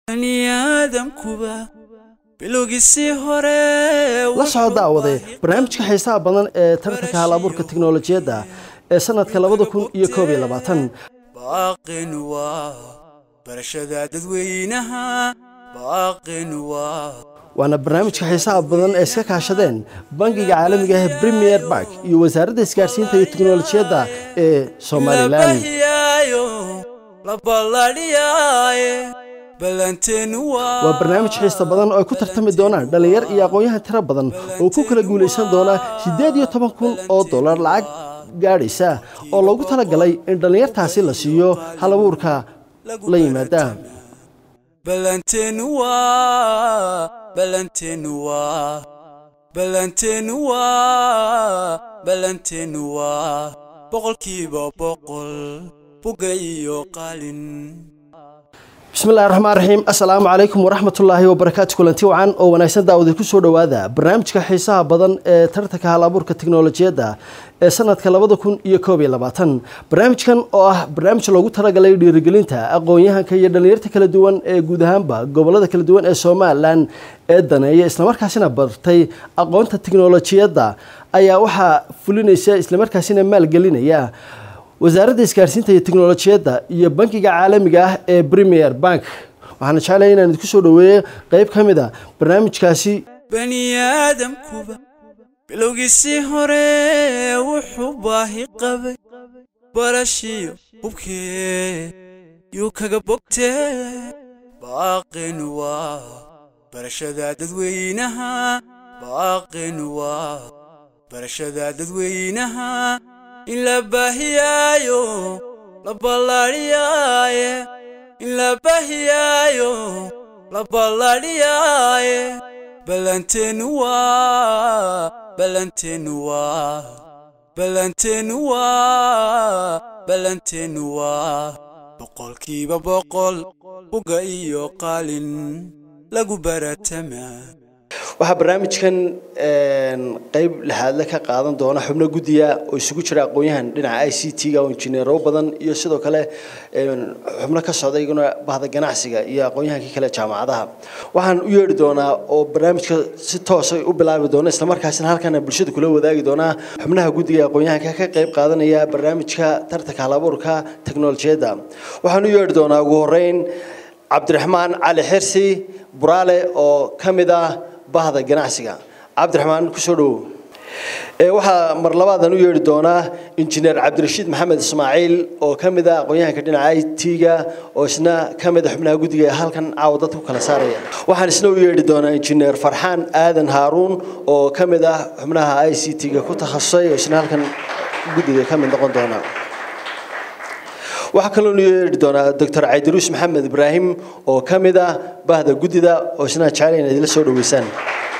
baniaadamkuba bilowgiisii hore la soo daawade barnaamijka xiisaha badan ee tartanka hal abuurka tiknolojiyadda ee sanadka labada kun iyo koob iyo labaatan baaqin waa barashada dadweynaha baaqin waa waana barnaamijka xiisaha badan ee iska kaashadeen bangiga caalamiga ah premier bark iyo wasaaradda isgaarsiinta iyo tiknolojiyadda ee somalilan labahiyaayo la balladhiyaaye ballanteenu waa waa barnaamij xiista badan oo ay ku tartami doonaan dhallinyar iyo aqoon-yahan tiro badan oo ku kala guulaysan doona siddeed iyo toban kun oo dollar lacag gaadhaysa oo loogu talagalay in dhallinyartaasi la siiyo hal abuurka la yimaada ballanteenu waa ballanteenu waa ballanteenu waa ballanteenu waa boqolkiiba boqol buga iyo qalin bismillahi raxmaan raxiim assalaamu calaykum waraxmatullaahi wabarakaatu kulanti wacan oo wanaagsan daawada ku soo dhowaada barnaamijka xiisaha badan ee tartanka hal abuurka tiknolojiyadda ee sanadka labada kun iyo koob iyo labaatan barnaamijkan oo ah barnaamij loogu talagalay dhiirigelinta aqoon-yahanka iyo dhallinyarta kala duwan ee guud ahaanba gobolada kala duwan ee somalilan ee daneeya islamarkaasina bartay aqoonta tiknolojiyadda ayaa waxaa fulinaysa islamarkaasina maalgelinaya wasaaradda isgaarsiinta iyo tiknolojiyadda iyo bankiga caalamiga ah ee premier bank waxaana jeclaya inaan idinku soo dhaweeyo qeyb ka mid a barnaamijkaasi baniaadamkuba bilowgiisii hore wuxuu baahi qabay barashiyo hubkee yuu kaga bogtee baaqin waa barashada dadweynaha baaqin waa barashada dadweynaha in la baahiyaayo la balladhiyaaye in la baahiyaayo la balladhiyaaye ballanteenu waa ballanteenu waa ballanteenu waa ballanteenu waa boqolkiiba boqol buga iyo qalin lagu baratamaa waxaa barnaamijkan qeyb lixaadle ka qaadan doona xubno guddiga oo isugu jira aqoon-yahan dhinaca i c t-ga oo injineero badan iyo sidoo kale xubno ka socda iyaguna bahda ganacsiga iyo aqoon-yahankii kale jaamacadaha waxaan u yeedhi doonaa oo barnaamijka si toosay u bilaabi doona islamarkaasina halkana bulshada kula wadaagi doonaa xubnaha guddiga aqoon-yahanka ka qeyb qaadanaya barnaamijka tartanka halabuurka teknolojiyadda waxaan u yeedhi doonaa ugu horeyn cabdiraxmaan cali xirsi buraale oo ka mid ah bahda ganacsiga cabdiraxmaan kusoo dhowow waxaa mar labaadan u yeedhi doonaa injineer cabdirashiid maxamed ismaaciil oo ka mid ah aqoon-yahanka dhinaca i t-ga oo isna ka mid a xubnaha guddiga ee halkan caawa dadka ku kala saaraya waxaan isna u yeedhi doonaa injineer farxaan aadan haaruun oo ka mid ah xubnaha i c t-ga ku takhasusay oo isna halkan guddiga ka mid noqon doona waxaa kaloo nu yeedhi doonaa doctor caydiruus maxamed ibraahim oo ka mid ah bahda guddida oo isna jecel inaad idila soo dhaweysaan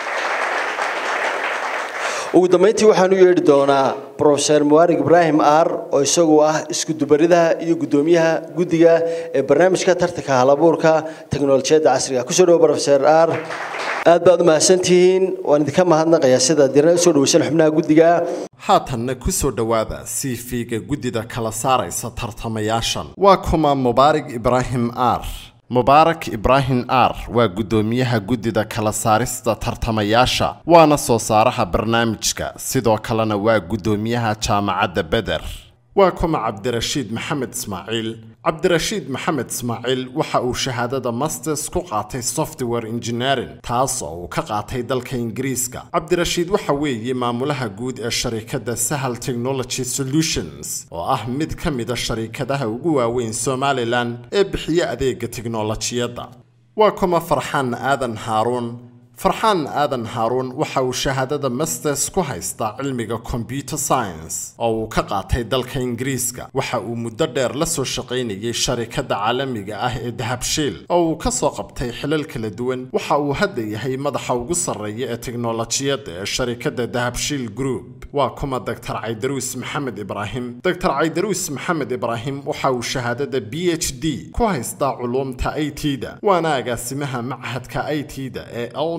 ugu dambeyntii waxaan u yeedhi doonaa profeser muwarig ibraahim ar oo isagu ah iskudubaridaha iyo guddoomiyaha guddiga ee barnaamijka tartanka halabuurka teknolojiyadda casriga kusoo dhawo profeser ar aad baad u mahadsantihiin waan idinka mahadnaqayaa sida dirna usoo dhaweysan xubnaha guddiga haatanna ku soo dhowaada cv-ga guddida kala saaraysa tartamayaashan waa kuma mubaarig ibraahim ar mubaarak ibraahim ar waa guddoomiyaha guddida kala saarista tartamayaasha waana soo saaraha barnaamijka sidoo kalena waa guddoomiyaha jaamacadda beder waa kuma cabdirashiid maxamed ismaaciil cabdirashiid maxamed ismaaciil waxa uu shahaadada masters ku qaatay software engineering taas oo uu ka qaatay dalka ingiriiska cabdirashiid waxa weeye maamulaha guud ee sharikadda sahal technology solutions oo ah mid ka mida sharikadaha ugu waaweyn somalilan ee bixiya adeega tiknolojiyadda waa kuma farxaan aadan haaruun farxaan aadan haaruun waxa uu shahaadada masters ku haystaa cilmiga computer science oo uu ka qaatay dalka ingiriiska waxa uu muddo dheer la soo shaqaynayay sharikadda caalamiga ah ee dahabshiil oo uu ka soo qabtay xilal kala duwan waxa uu hadda yahay madaxa ugu sarreeya ee tiknolojiyadda ee sharikadda dahabshiil group waa kuma doctor caydaruus maxamed ibraahim doctor caydaruus maxamed ibraahim waxa uu shahaadada b h d ku haystaa culuumta i t da waana agaasimaha machadka i t da ee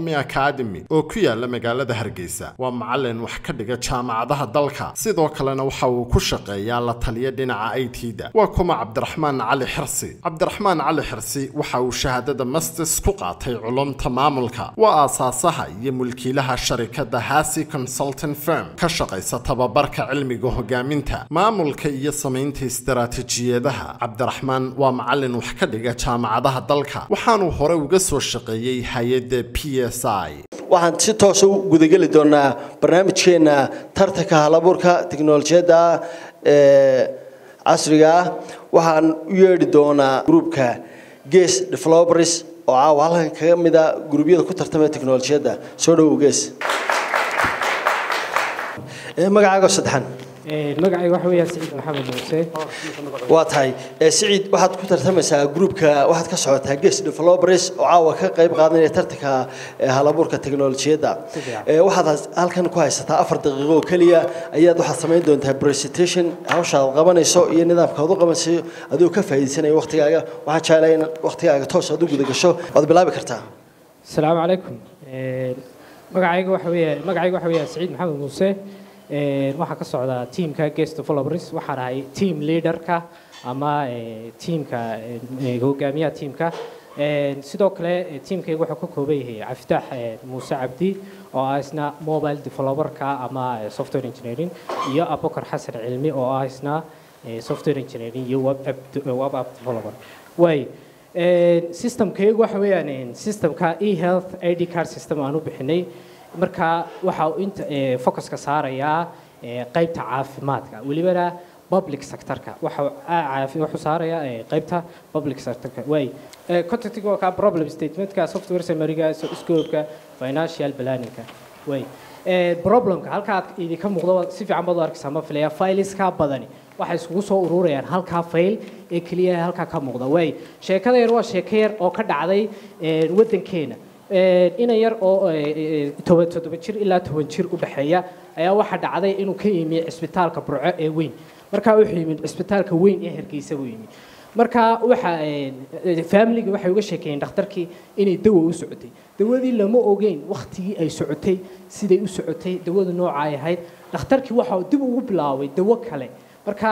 cilmi academy oo ku yaala magaalada hargeysa waa macalin wax ka dhiga jaamacadaha dalka sidoo kalena waxa uu ku shaqeeyaa la taliya dhinaca i t da waa kuma cabdiraxmaan cali xirsi cabdiraxmaan cali xirsi waxa uu shahaadada masters ku qaatay culumta maamulka waa aasaasaha iyo mulkiilaha sharikada hasi consultant firm ka shaqaysa tababarka cilmiga hogaaminta maamulka iyo samaynta istaraatiijiyadaha cabdiraxmaan waa macalin wax ka dhiga jaamacadaha dalka waxaanuu hore uga soo shaqeeyey hay-adda p s i waxaan si toosa u gudageli doonaa barnaamijkeena tartanka halabuurka tiknolojiyadda ee casriga ah waxaan u yeedhi doonaa gruupka ges developers oo caawa halkan kaga mid a guruubyada ku tartamaya tiknolojiyadda soo dhowow ges magacaago saddexan magacayga waxa weeyaan siciid maxamed muuse waa tahay siciid waxaad ku tartamaysaa gruupka waxaad ka socotaa ges developers oo caawa ka qayb qaadanaya tartanka halabuurka teknolojiyadda waxaad halkan ku haysataa afar daqiiqo oo keliya ayaad waxaad samayn doontaa presentation hawshaad qabanayso iyo nidaamka aad u qabanayso adigoo ka faa'iidaysanaya waqtigaaga waxaan jeclahay in waqtigaaga toos aad u guda gasho waad bilaabi kartaa asalaamu calaykum magacayga waxa weeya magacayga waxa weeyaan siciid maxamed muuse waxaa ka socdaa teamka guest developers waxaan ahay team leaderka ama teamka hogaamiyaha teamka sidoo kale teamkayga wuxuu ka kooban yahay caftaax muuse cabdi oo ah isna mobile developerka ama software engineering iyo abukar xasan cilmi oo ah isna software engineering iyo web app web app developer way systemkaygu waxa weeyaan systemka e-health id card system aan u bixinay marka waxa uu inta focuska saarayaa qaybta caafimaadka welibana public sectorka waxa wuxuu saarayaa qaybta public sectorka way contactiga waa ka problem statementka software summary-ga scope-ka financial planning-ka way problemka halka aad idinka muuqdo si fiican baad u arkaysaa ma filaya fileska badani waxay isugu soo ururayaan halkaa fayl ee keliya halkaa ka muuqda way sheekada yar waa sheeko yar oo ka dhacday waddankeena ina yar oo toban toddoba jir ilaa toban jir u dhexeeya ayaa waxaa dhacday inuu ka yimi cisbitaalka burco ee weyn markaa wuxuu yimid cisbitaalka weyn ee hargeysa buu yimi marka waxa familiga waxay uga sheekeeyeen dhakhtarkii inay dawa u socotay dawadii lama ogeyn waktigii ay socotay siday u socotay dawadu nooca ay ahayd dhakhtarkii waxa dib ugu bilaabay dawo kale marka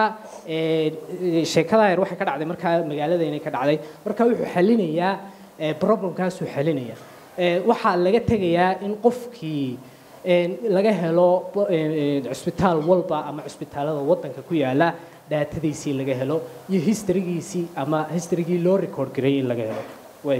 sheekada yar waxay ka dhacday markaa magaaladeena ka dhacday marka wuxuu xalinayaa problemkaasuu xalinaya waxaa laga tegayaa in qofkii laga helo cisbitaal walba ama cisbitaalada wadanka ku yaala daatadiisii laga helo iyo historygiisii ama historygii loo record gareeyay in laga helo way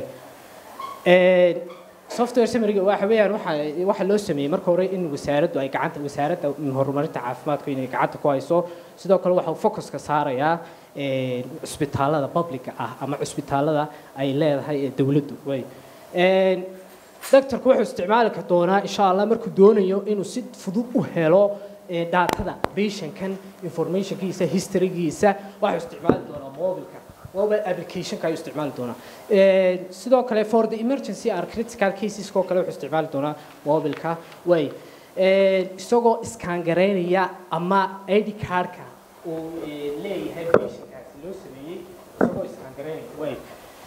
software summary waxa weeyaan waxa waxa loo sameeyay marka hore in wasaaraddu ay gacanta wasaaradda horumarinta caafimaadku inay gacanta ku hayso sidoo kale waxa uu focuska saarayaa cisbitaalada publica ah ama cisbitaalada ay leedahay dawladdu way doctorku wuxuu isticmaali doonaa insha allah markuu doonayo inuu si fudud u helo daatada patientkan informationkiisa historygiisa waxuu isticmaali doonaa mobilka mobile applicationka ayuu isticmaali doonaa sidoo kale for the emergency or critical cases oo kale wuxuu isticmaali doonaa mobilka way isagoo iskaangaraynaya ama id cardka uu leeyahay patientkaasi loo sameeyey isagoo iskaangaraynaya way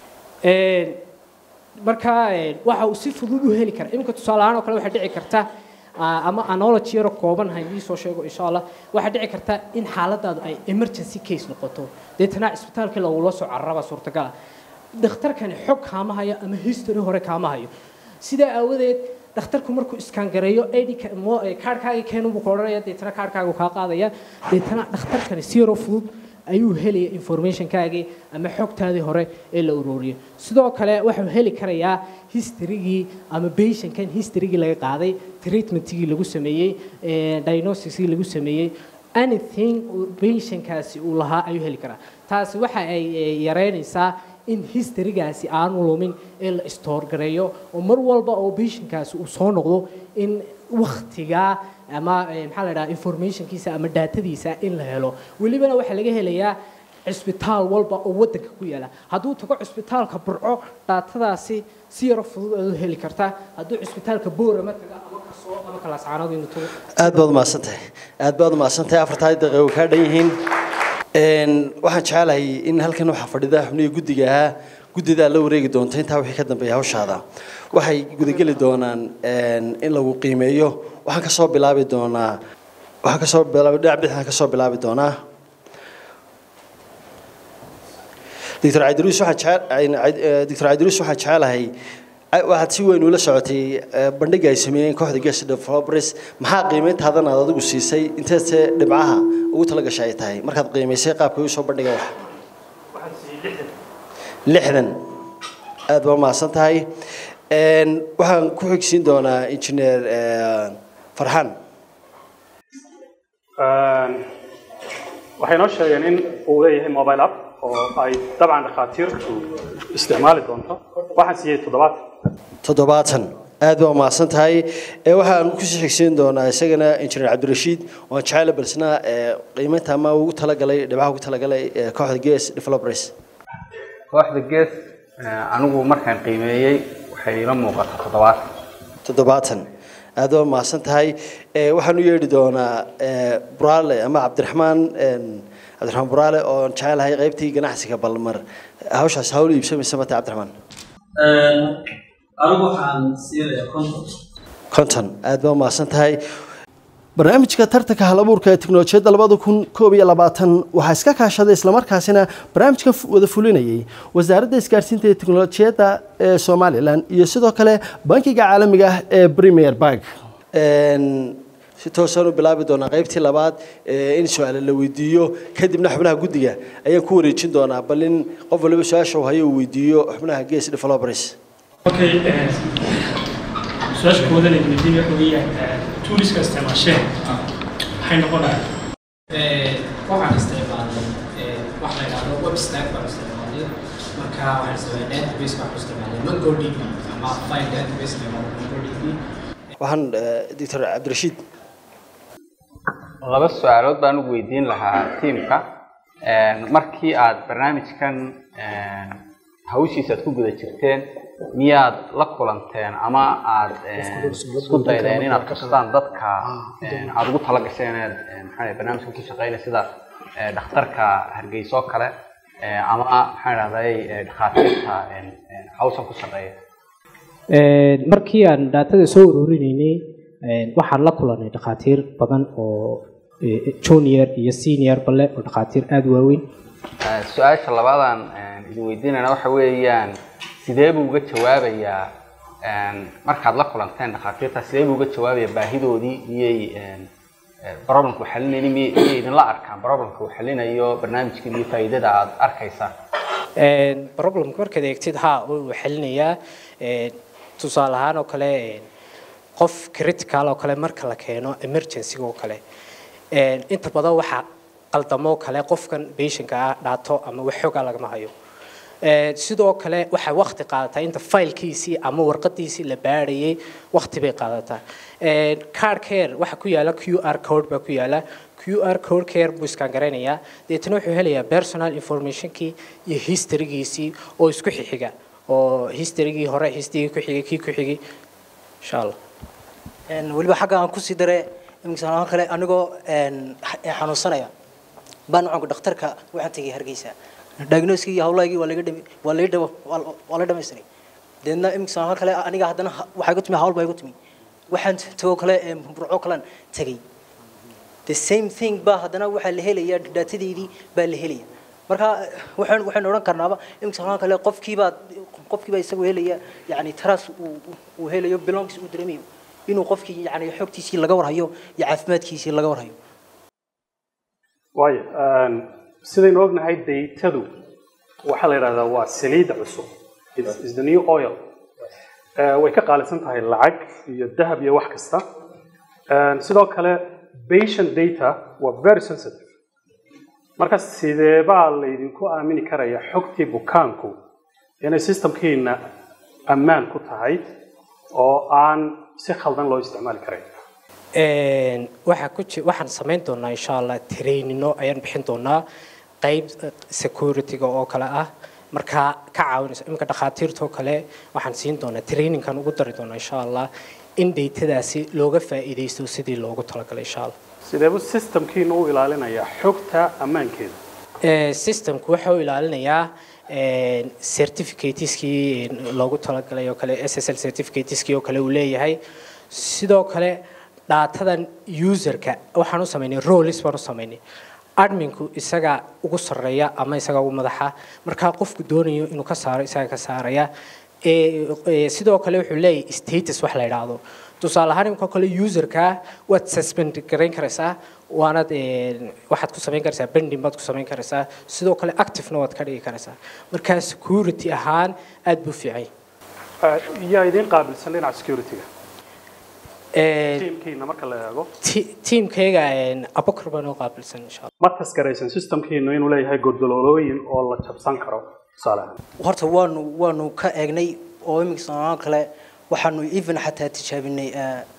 marka waxa uu si fudud u heli karaa iminka tusaale ahaan oo kale waxay dhici karta ama analogy yaro kooban ha idii soo sheego insha allah waxay dhici karta in xaaladaadu ay emergency case noqoto deetana cisbitaalkii lagula soo cararaba suurtagala dhakhtarkani xog kaama hayo ama history hore kaama hayo sidaa aawadeed dhakhtarku markuu iskaangareeyo kaarhkaaga keenubuu ka odhanaya deetana kaarhkaagu kaa qaadaya deetana dhakhtarkani si yaroo fudud ayuu helaya informationkaagii ama xogtaadii hore ee la ururiyay sidoo kale wuxuu heli karayaa historygii ama patientkan historygii laga qaaday treatmentigii lagu sameeyey diagnosticskii lagu sameeyey anything patientkaasi uu lahaa ayuu heli karaa taasi waxa ay yareynaysaa in historygaasi aanu lumin ee la store gareeyo oo mar walba oo patientkaasi uu soo noqdo in waktigaa ama maxaa la dhaha informationkiisa ama daatadiisa in la helo welibana waxaa laga helayaa cisbitaal walba oo wadanka ku yaala hadduu tago cisbitaalka burco daatadaasi si yaro fudud aad u heli kartaa hadduu cisbitaalka boorama taga ama kasoo ama kalaascaanood inuu tago aad baad umahadsantahay aad baad umahadsantahay afartaa daqiiqo way kaa dhan yihiin waxaan jecelahay in halkan waxaa fadhida xubnihii guddiga ahaa guddidaa la wareegi doonta intaa wixii ka dambeeya hawshaada waxay gudageli doonaan in lagu qiimeeyo waxaan kasoo bilaabi doonaa waxaan kasoo bilaabi dhinac bidixaan kasoo bilaabi doonaa doctor cabdiruus waxaan jecel doctor cabdiruus waxaan jecelahay waxaad si weyn ula socotay bandhiga ay sameeyeen kooxda guest developers maxaa qiimeyntaadan aad adigu siisay inteese dhibcaha ugu talagashay ay tahay markaad qiimeysay qaabka u soo bandhiga wax lixdan aad baa mahadsan tahay waxaan ku xigsiin doonaa engineer farxaan waxay noo sheegeen in uu leeyahay mobile app oo ay dabcan dhakhaatiirtu isticmaali doonto waxaan siiyey toddobaatan toddobaatan aad baa mahadsan tahay waxaan kusii xigsiin doonaa isagana engineer cabdirashiid waan jecela balsna qiimeynta ama ugu talagalay dhibcaha ugu talagalay kooxda ges developers kooxda ges anigu markaan qiimeeyey waxay ila muuqata toddobaatan toddobaatan aad baa mahadsan tahay waxaan u yeedhi doonaa buraale ama cabdiraxmaan cabdiraxmaan buraale oo jecelahay qaybtii ganacsiga balmar hawshaas hawl iibsamaysa mata cabdiraxmaan anigu waxaan siinayaa konton konton aad baa mahadsan tahay barnaamijka tartanka halabuurka ee tiknolojiyadda labada kun koob iyo labaatan waxaa iska kaashaday islamarkaasina barnaamijka wada fulinayay wasaaradda isgaarsiinta ee tiknolojiyadda ee somalilan iyo sidoo kale bankiga caalamiga ah ee premier bank si toosaan u bilaabi doonaa qaybtii labaad in su-aale la weydiiyo kadibna xubnaha guddiga ayaan ku wareejin doonaa bal in qof waliba su-aasha uu hayo uu weydiiyo xubnaha ges developers okay su-aasha koowadan ay weydiin waxa weeyaan tuuriska isticmaasheen maxay noqonayaan waxaan isticmaalnay wax la yidhaahdo web stack baan isticmaalnay marka waxaan isticmaalnay database baan ku isticmaalnay mongodb ama file database la yidhaahdo mongodb waxaan doctor cabdirashiid laba su-aalood baan ugu weydiin lahaa tiimka markii aad barnaamijkan hawshiisa aad ku guda jirteen miyaad la kulanteen ama aad isku daydeen inaad kastaan dadka aad ugu tala gasheen inaad maxaa barnaamijkan ku shaqeynay sida dhakhtarka hargeysa oo kale ama maxaa dhahday dhakhaatiirta hawshan ku shaqeeya markii aan daatada soo ururinaynay waxaan la kulanay dhakhaatiir badan oo junior iyo senior bale oo dhakhaatiir aada u waaweyn su-aasha labaadaan idin weydiinayna waxa weeyaan sidee buu uga jawaabayaa markaad la kulanteen dhakhaatiirta sidee buu uga jawaabayaa baahidoodii miyay problemka uu xalinayni miyay miyay idinla arkaan problemka uu xalinayo barnaamijkan iyo faa'iidada aad arkaysaan problemka markaad eegtid ha uu xalinayaa tusaale ahaan oo kale qof critical oo kale marka la keeno emergency oo kale inta badan waxaa qaldamo kale qofkan patientka ah dhaato ama wax xoogaa lagama hayo sidoo kale waxay waqti qaadataa inta faylkiisii ama warqadiisii la baadhayay waqti bay qaadataa card care waxa ku yaala q r code baa ku yaala q r code care buu iskaan garaynayaa deetana wuxuu helayaa personal informationkii iyo historygiisii oo isku xixiga oo historygii hore historygii ku xigay kii ku xigay insha allah weliba xagga aan kusii dare imikasaan kale anigoo xanuunsanaya baan nucanka dhakhtarka waxaan tegay hargeysa diagnoskii iyo hawlaygii waa laga dhami waa laga dhabo waa la dhamaystiray deedna imikasaan kale aniga haddana waxaa igu timi hawl baa igu timi waxaan tagoo kale burco kalean tegay the same thing baa haddana waxaa la helayaa daatadeydii baa la helaya marka waxaan waxaan odhan karnaaba imikasaan kale qofkiibaa qofkiibaa isagoo helaya yani taras uu uu helayo belongs uu dareemayo inuu qofkii yani xogtiisii laga warhayo iyo caafimaadkiisii laga warhayo waayo sidaynu ognahay daytadu waxaa la yidhahdaa waa saliidda cusub It's- is the new oil Eh, way ka qaalisan tahay lacag iyo dahab iyo wax kasta Eh, sidoo kale patient data waa very sensitive marka sidee baa laydinku aamini karaya xogtii bukaanku inay systemkiina ammaan ku tahay oo aan si khaldan loo isticmaali karayn waxaa ku ji waxaan samayn doonaa insha allah trainino ayaan bixin doonaa qayb security-ga oo kale ah markaa ka caawinaysa iminka dhakhaatiirta oo kale waxaan siin doonaa trainingkan ugu dari doonaa insha allah in daytadaasi looga faa'iidaysto sidii loogu talagalay insha allah sideebuu systemkiina u ilaalinayaa xogta ammaankeeda Eh, systemku waxa uu ilaalinayaa certificateskii loogu talagalay oo kale ssl certificateskii oo kale uu leeyahay sidoo kale dhaatadan userka waxaan u samaynay roles baan u samaynay adminku isaga ugu sarreeya ama isaga ugu madaxa markaa qofku doonayo inuu ka saaro isaga ka saaraya sidoo kale wuxuu leeyahay status wax la yidhaahdo tusaale ahaan imika kale userka waad suspend garayn karaysaa waanaad waxaad ku samayn karaysaa bending baad ku samayn karaysaa sidoo kale activena waad ka dhigi karaysaa markaa security ahaan aad buu fiicay yaa idiin qaabilsan dhinaca security-ga tiimkiina marka la eego tiimkayga abokar baan u qaabilsan insha allah ma taskaraysan systemkiinu inuu leeyahay godololooyin oo la jabsan karo tusaale ahaan horta waanu waanu ka eegnay oo iminka soomaal kale waxaanu even xataa tijaabinay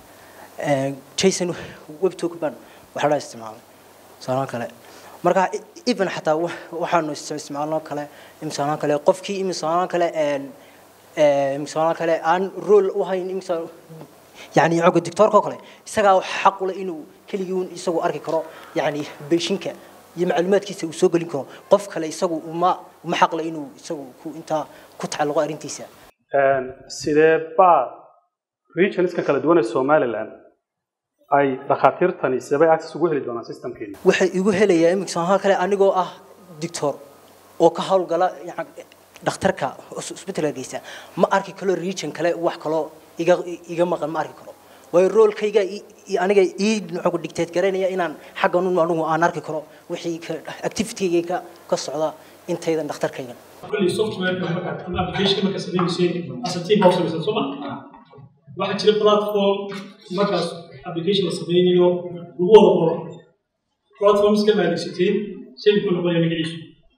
jason webtook baan waxa la isticmaalay soomaal kale marka even xataa waxaanu isticmaalno kale iminka soomaal kale qofkii iminka soomaal kale iminka soomaal kale aan role u hayn iminka يعني عقد الدكتور كوكله isagaa xaq u leh inuu keligii uun isagu arki karo yani beeshinka iyo macluumaadkiisa uu soo gelin karo qof kale isagu uma uma xaq leh inuu isagu ku intaa ku tacalluqo arrintiisa sidee baa regionska kala duwan ee somaliland ay dhakhaatiirtani sidee bay access ugu heli doonaan systemkeena waxay igu helayaa imika soomaal kale anigoo ah doctor oo ka howlgala dhakhtarka hospital hargeysa ma arki karo region kale wax kaloo iga iga maqan ma arki karo waayo roolkayga aniga ii nuxugu dictate garaynaya inaan xaggan un anigu aan arki karo wixii activitygayga ka ka socda intaydan dhakhtarkaygan kulli softwareka markaad ama applicationka markaad samaynaysid as a team baa u samaysan soo ma waxaa jira platform markaas application la samaynayo lagu wada qoro platformska ma adeegsateen say muxuu noqonaya magaciisu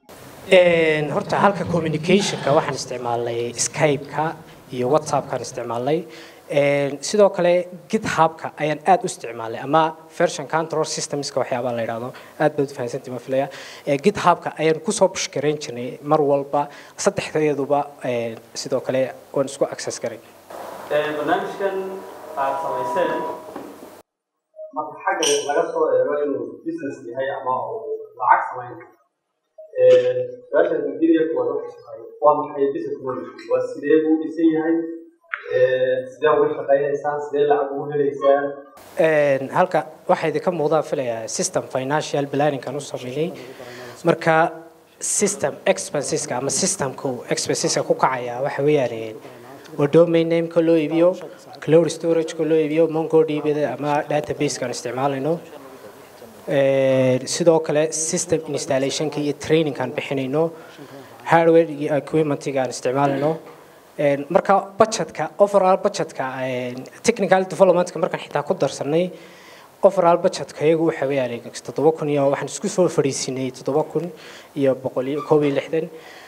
horta halka communicationka waxaan isticmaalnay skype-ka iyo whatsappkaan isticmaalnay sidoo kale githubka ayaan aad u isticmaalnay ama version control systemska waxyaabaha la yidhaahdo aad baad u fahansantii ma filaya githubka ayaan kusoo bushgarayn jirnay mar walba saddexdeeduba sidoo kale waan isku access garay barnaamijkan aad samayseen marka xagga laga soo eego inuu business yahay ama uu lacag samayn su-aasha ingiriya kuwa dadka shaqeeya waa maxay business model waa sidee buu dhisan yahay sidee uga shaqaynaysaan sidee lacag ugu helaysaan halka waxaa idinka muuqdaa filayaa system financial planningan u sameynay marka system expenseska ama systemku expenseska ku kacaya waxa weeyaan waa domain nameka loo iibiyo cloud storageka loo iibiyo mongodb ama databasekaan isticmaalayno sidoo kale system installationka iyo trainingkaan bixinayno hardware iyo equipmentgaan isticmaalayno marka budgetka overall budgetka technical developmentka markaan xitaa ku darsanay overall budgetka iyagu waxa weeyaan toddoba kun iyo waxaan isku soo fadhiisinay toddoba kun iyo boqol iyo koob iyo lixdan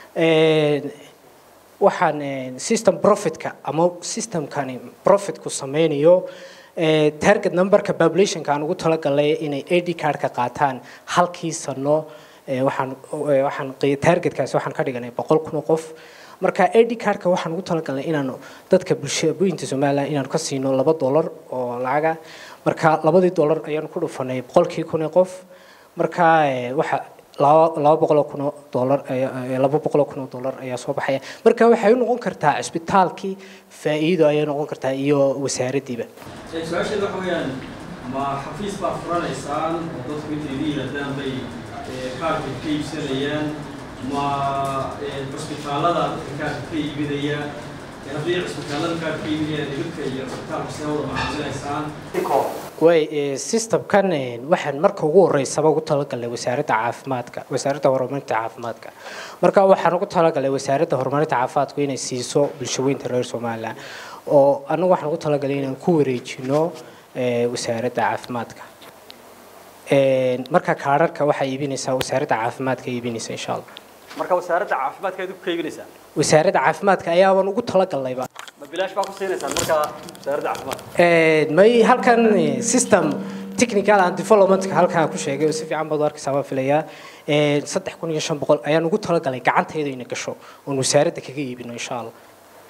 waxaan system profitka ama systemkani profitku sameynayo target numberka populationka aan ugu talagalay inay ad cardka qaataan halkii sano waxaan waxaan targetkaasi waxaan ka dhiganay boqol kun oo qof marka ad cardka waxaan ugu talagalnay inaanu dadka bulshooyinka somaliland inaanu ka siino laba dollar oo lacaga marka labadii dollar ayaanu ku dhufanay boqolkii kun ee qof marka waxa laba laba boqol oo kun oo dollar laba boqol oo kun oo dollar ayaa soo baxaya marka waxay u noqon kartaa cisbitaalkii faa'iido ayay noqon kartaa iyo wasaaraddiiba su-aasheeda waxa weeyaan ma xafiis baa furanaysaan oo dadku intay idin yidhaahdaan bay kaarka ka iibsanayaan ma cisbitaalada dadka kaarka ka iibinaya haddii cisbitaalada kaarka ka iibinayaan idinka iyo cisbitaalka see wada macaamilaysaan way systemkan waxaan marka ugu horeysaba ugu talagalnay wasaaradda caafimaadka wasaaradda horumarinta caafimaadka marka waxaan ugu talagalnay wasaaradda horumarinta caafimaadku inay siiso bulshaweynta reer somaliland oo anagu waxaan ugu talagalay inaan ku wareejino wasaaradda caafimaadka marka kaararka waxaa iibinaysaa wasaaradda caafimaadka iibinaysa insha allah marka wasaaradda caafimaadka idinku ka iibinaysaa wasaaradda caafimaadka ayaaban ugu talagalnayba ma bilaash baa ku siinaysaan marka wasaaradda caafimaadka may halkan system technical and developmentka halkaa ku sheegay oo si fiican baad u arkaysaa waan filayaa saddex kun iyo shan boqol ayaan ugu talagalay gacantayda ina gasho oon wasaaradda kaga iibino insha allah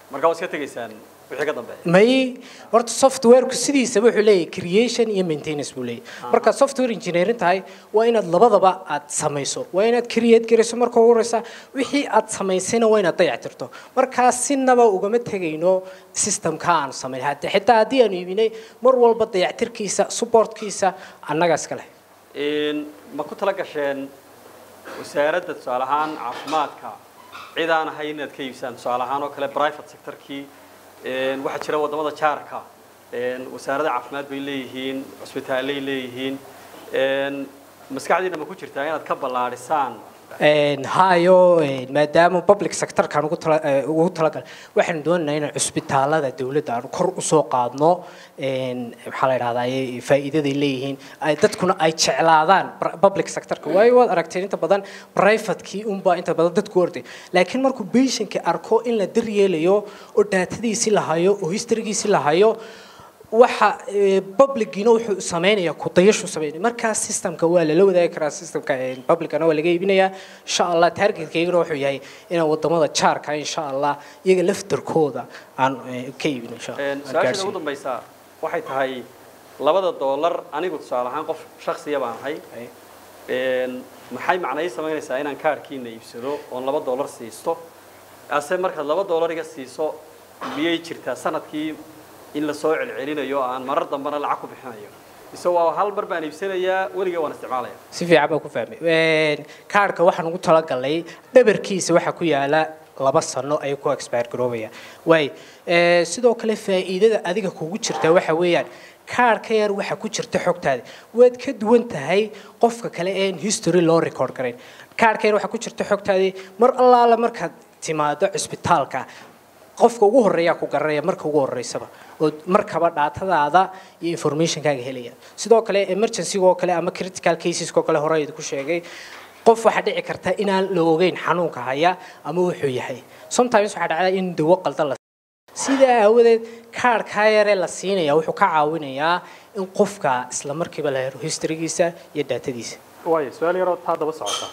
marka waa iska tegaysaan wixii ka dambeeya may horta softwareku sidiisaba wuxuu leeyahay creation iyo maintenance buu leeyahay marka software engineering tahay waa inaad labadaba aad samayso waa inaad create garayso marka ugu horeysa wixii aad samaysayna waa inaad dayactirto markaa sinaba ugama tegayno systemka aanu samayn hadda xitaa haddii aanu iibinay mar walba dayactirkiisa supportkiisa annaga iska leh Een, ma ku tala gasheen wasaaradda tusaale ahaan caafimaadka cid aan ahay inaad ka iibsaan tusaale ahaan oo kale private sectorkii een, waxaa jira wadamada jaarka een, wasaaradda caafimaad bay leeyihiin cusbitaallay leeyihiin een, maskaxdiina ma ku jirtaa inaad ka ballaadhisaan Een, hayo een, maadaama public sectorkan ugu tala eh, ugu talagal waxaanu doonaynaa inaan cusbitaalada dowladda aanu kor usoo qaadno een, maxaa la idhahdaa ay faa'iidaday leeyihiin ay dadkuna ay jeclaadaan pr- public sectorka waayo waad aragteen inta badan privatekii unbaa inta badan dadku orday laakiin markuu patientka arko in la daryeelayo oo daatadiisi la hayo oo historygiisi la hayo waxa eh, publicgiina wuxuu sameynaya kudayashu sameynaya markaa systemka waa lala wadaagi karaa systemka eh, publicana waa laga iibinayaa insha allah targetkaygana wuxuu yahay inaan wadamada jaarka insha allah iyaga laftarkooda aan eh, ka iibino insha Allah, Een, aan su-aashada gaarsiino. ugu dambaysa waxay tahay labada doolar anigu tusaale ahaan qof shaksiya baan ahay Ay. Een, maxay macnay samaynaysaa inaan kaarkiina iibsado oon laba doolar siisto ase markaad laba doolar iga siiso miyay jirtaa sanadkii in lasoo celcelinayo aan marar dambena lacag ku bixinayo mise waa hal mar baan iibsanayaa weliga waan isticmaalaya si fiican baan ku fahmay Een, kaarhka waxaan ugu talagalay dhabarkiisa waxaa ku yaala laba sano ayuu ku expire garoobaya waay ee, sidoo kale faa'iidada adiga kugu jirta waxa weeyaan kaarhka yar waxaa ku jirta xogtaada waad ka duwan tahay qofka kale een history loo record garayn kaarhka yar waxaa ku jirta xogtaadii mar allaala markaad timaado cisbitaalka qofka ugu horeeyaa ku garanaya marka ugu horeysaba oo markaba dhaatadaada iyo informationkaaga helaya sidoo kale emergency-ga oo kale ama critical cases-ka oo kale hore idinku sheegay qof waxaa dhici karta inaan la ogeyn xanuunka haya ama wuxuu yahay sometimes waxaa dhacda in dawo qaldan la sidaa aawadeed kaarhkaa yaree la siinaya wuxuu ka caawinayaa in qofka isla markiiba la helo historygiisa iyo daatadiisa waayo su-aal yaroo taa daba socota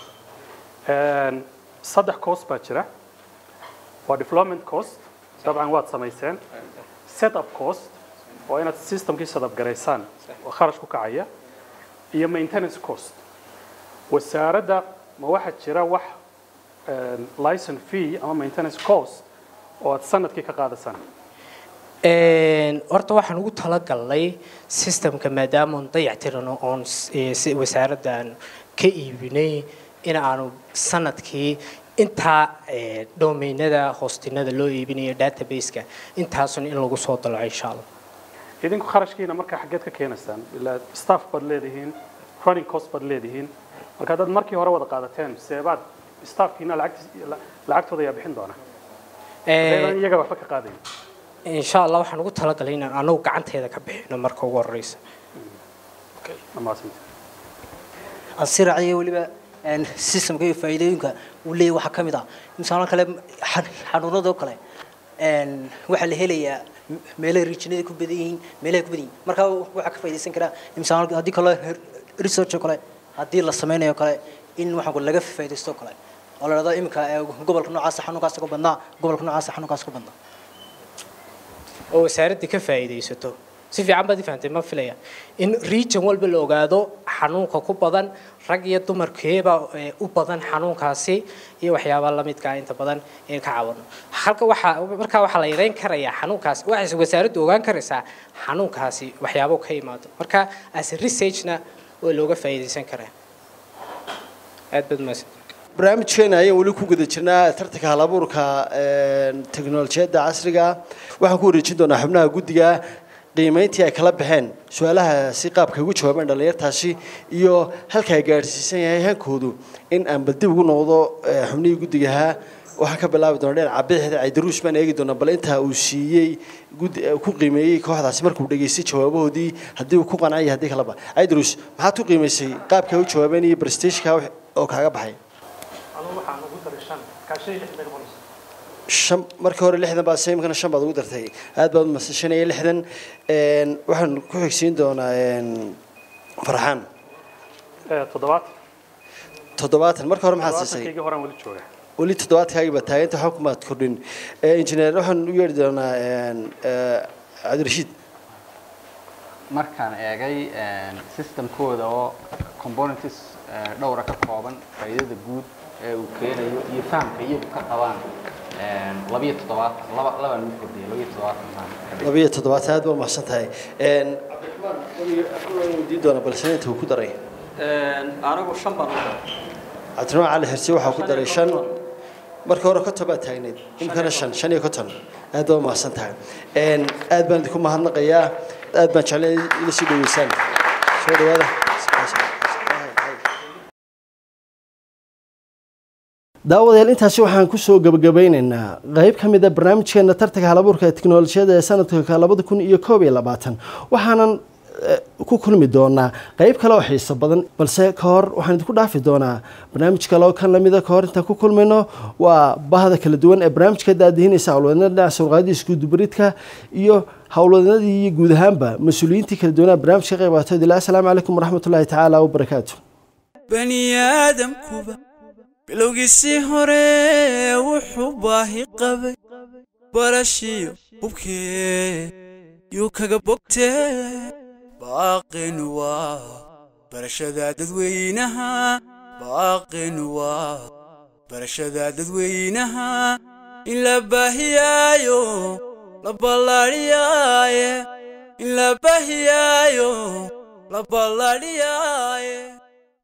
Een, saddex cost baa jira waa development cost dabcan waad samayseen setup cost waa inaad systemkii sadab garaysaan oo kharash ku kacaya iyo maintenance cost wasaaradda ma waxaa jira wax een, license fee ama maintenance cost oo aad sanadkii ka qaadasaan Een, horta waxaan ugu talagalnay systemka maadaama oon dayactirano oon s- ee, si wasaaraddan ka iibinay in aanu sanadkii intaa ee, domainada hostinada loo iibinayo database-ka intaasun in lagu soo dalaco insha allah idinku kharashkiina markaa xaggeed ka keenaysaan ilaa staff baad leedihiin running cost baad leedihiin marka haddaad markii hore wada qaadateen seebaad staffkiina lacagtiis- la- lacagtooda ayaa bixin doona Ee, Haddaydan iyaga waxba ka qaadayn insha allah waxaan ugu talagalay inaan anagu gacanteeda ka bixino marka ugu horeysa dhammaasanta aan si raaciyo weliba een, systemka iyo faa'iidooyinka uu leeyahay waxaa ka mid ah misaalo kale xan- xanuunadoo kale een, waxaa la helayaa m- meelaha regionada ku badan yihiin meelaha ku badan yihiin marka waxaa ka faa'iidaysan karaa misaalo haddii kale research oo kale haddii la sameynayo kale in waxaan ku laga faa'iidaysto oo kale oo la dhahdo iminka ee, gobolka noocaasa xanuunkaas ka badnaa gobolka noocaasa xanuunkaas ka badnaa oo wasaaraddii ka faa'iidaysato si fiican baad i fahantay ma filaya in region walba la ogaado xanuunka ku badan rag iyo dumarkeeba ee, u badan xanuunkaasi iyo waxyaabaha lamidka ah inta badan in ka caawino halka waxaa markaa waxaa la yareyn karayaa xanuunkaasi waxayse wasaaraddu ogaan karaysaa xanuunkaasi waxyaabo ka imaado marka as a researchna waa looga faa'iidaysan karaa aad baad mahadsan barnaamijkeena ayaan weli ku guda jirnaa tartanka halabuurka teknolojiyadda casriga waxaan ku wareejin doonaa xubnaha guddiga qiimeyntii ay kala baxeen su-aalaha si qaabka ugu jawaabeen dhallinyartaasi iyo halka ay gaadhsiisan yahay hankoodu in aan bal dib ugu noqdo eh, xubnihii guddigahaa waxaan ka bilaabi doonaa dhinaca cabdixda caydaruus baan eegi doonaa bal intaa uu siiyey gud ku qiimeeyey kooxdaasi markuu dhageystay jawaabahoodii haddii uu ku qancay iyo haddii kaleba caydaruus maxaad ku qiimeysay qaabka ay u jawaabeen iyo barstageka oo kaaga baxay anugu waxaan ugu daray shan kaashay lix bay noqonaysa shan markii hore lixdan baa imkana shan baad ugu dartay aad baad umadsay shan iyo lixdan Een, waxaan ku xigsiin doonaa een, farxaan Eh, toddobaatan toddobaatan marka hore maxaad siisay toddobaatankaygii horaan weli jooga weli toddobaadkaagii baa taaganta waxba kumaad kordhin Eh, injineer waxaan u yeedhi doonaa een, eh, cabdirashiid markaan eegay systemkooda oo components eh, dhowra ka kooban faa'iidada guud ee uu keenayo iyo fahamka iyagu ka qabaan eh, labiyo toddobaatan laba labaa lagu kordhiyay labiyo toddobaatan baan ka dhigay. labiyo toddobaad aad baa mahadsan tahay Een, cabdiraxmaan waan weydiin doonaa balse inta uu ku daray anigu shan baan u daray cabdiraxmaan cali xirsi waxaa ku daray shan marka hore konton baad taagneyd imkana shan shan iyo konton aad baa mahadsan tahay Een, aad baan idinku mahadnaqayaa aad baan jeclay ila sii dhaweysaan soo dhawaada daawadayaal intaasi waxaan kusoo gabagabeynaynaa qayb ka mid a barnaamijkeena tartanka halabuurka ee tiknolojiyada ee sanadka labada kun iyo koob iyo labaatan waxaanan eh, ku kulmi doonaa qayb kale oo xiiso badan balse ka hor waxaan idinku dhaafi doonaa barnaamij kale oo kan lamida ka hor intaan ku kulmayno waa bahda kala duwan ee barnaamijka daadihinaysa howlwadnada dhinaca surqaadii iskudubaridka iyo howlwadnadii iyo guud ahaanba mas-uuliyiintii kala duwanaa barnaamijka ka qayb qaatay ilaa asalaamu calaykum waraxmatullaahi tacaala wabarakaatu bani aadamkuba bilowgiisii hore wuxuu baahi qabay barashiyo hubkee yuu kaga bogtee baaqin waa barashada dadweynaha baaqin waa barashada dadweynaha in la baahiyaayo la ballaadhiyaaye in la baahiyaayo la ballaadhiyaa